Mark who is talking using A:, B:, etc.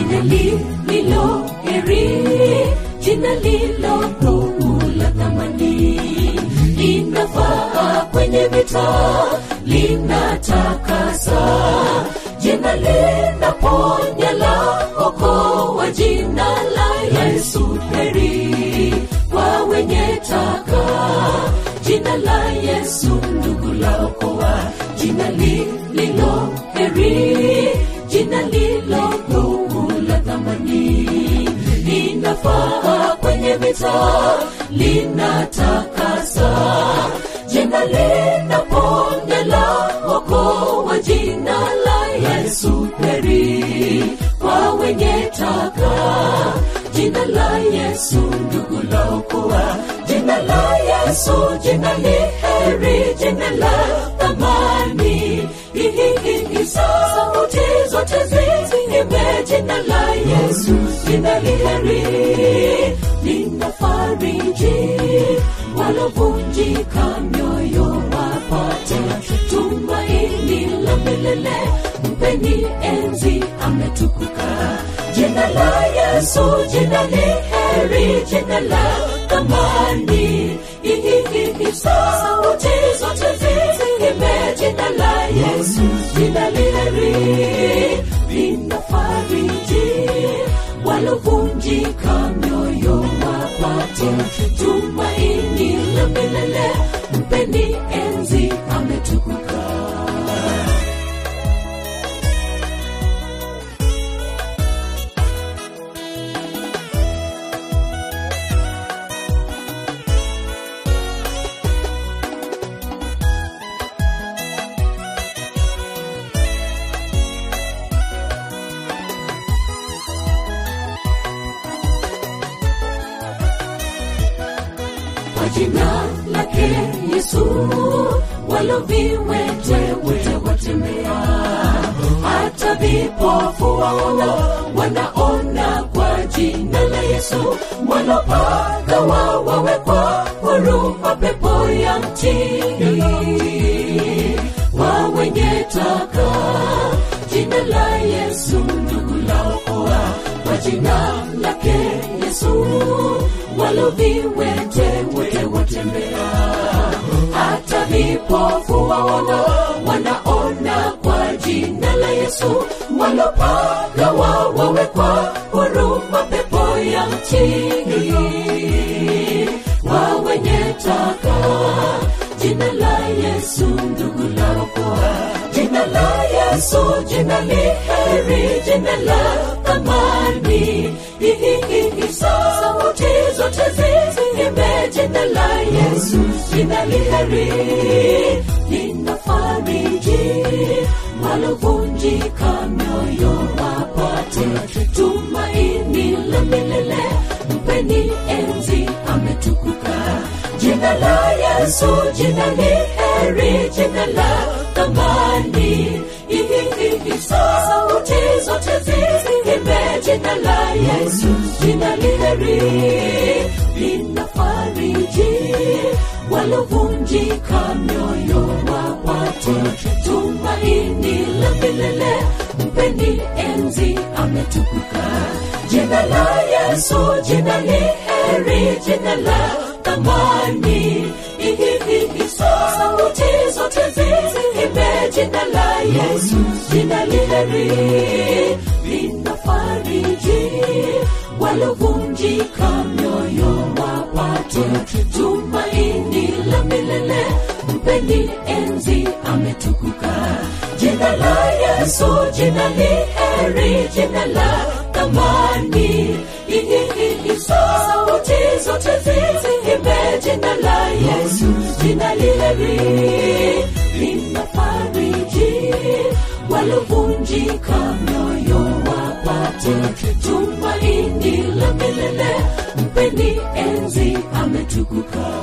A: jina lililo heri jina lilo kuu la thamani linafaa kwenye vita linatakasa jina linaponya la okoa jina la yesu heri kwa wenye taka jina la yesu ndugu la okoa jina lililo heri jina lilo kuu la thamani linafaa kwenye vita linatakasa jina linaponya la okoa jina la yesu heri kwa wenye taka jina la yesu ndugu la okoa jina la yesu jina ni heri jina la thamani hihihihi sauti zote ziimbe jina la yesu jina li heri linafariji walovunjika mioyo wapate tumaini la milele mpeni enzi ametukuka jina la yesu jina ni heri jina la thamani hihihihi sauti zote ziimbe jina la yesu jina li heri linafariji walovunjika mioyo wapate tumaini la milele mpeni enzi ametukuka kwa jina lake yesu waloviwete wote watembea hata vipofu waona wanaona kwa jina la yesu walopagawa wawekwa huru mapepo ya mtini wa wenye taka jina la yesu ndugu laokoa kwa jina lake yesu waloviwete wote watembea hata vipofu waona wanaona kwa jina la yesu walopagawa wawekwa huru mapepo ya mtini wa wenye taka jina la yesu ndugu laokoa jina la yesu jina li heri jina la thamani hihihihi sauti zote ziimbe jina la yesu jina li heri linafariji walovunjika mioyo wapate tumaini la milele mpeni enzi ametukuka jina la yesu jina ni heri jina la thamani hihihihi sauti zote ziimbe jina la yesu jina li heri linafariji walovunjika mioyo wapate tumaini la milele mpeni enzi ametukuka jina la yesu jina ni heri jina la thamani hihihihi sauti zote ziimbe jina la yesu jina li heri linafariji walovunjika mioyo wapate tumaini la milele mpeni enzi ametukuka jina la yesu jina ni heri jina la thamani hihihihi sauti zote ziimbe jina la yesu jina li heri linafariji walovunjika mioyo wapate tumaini la milele mpeni enzi ametukuka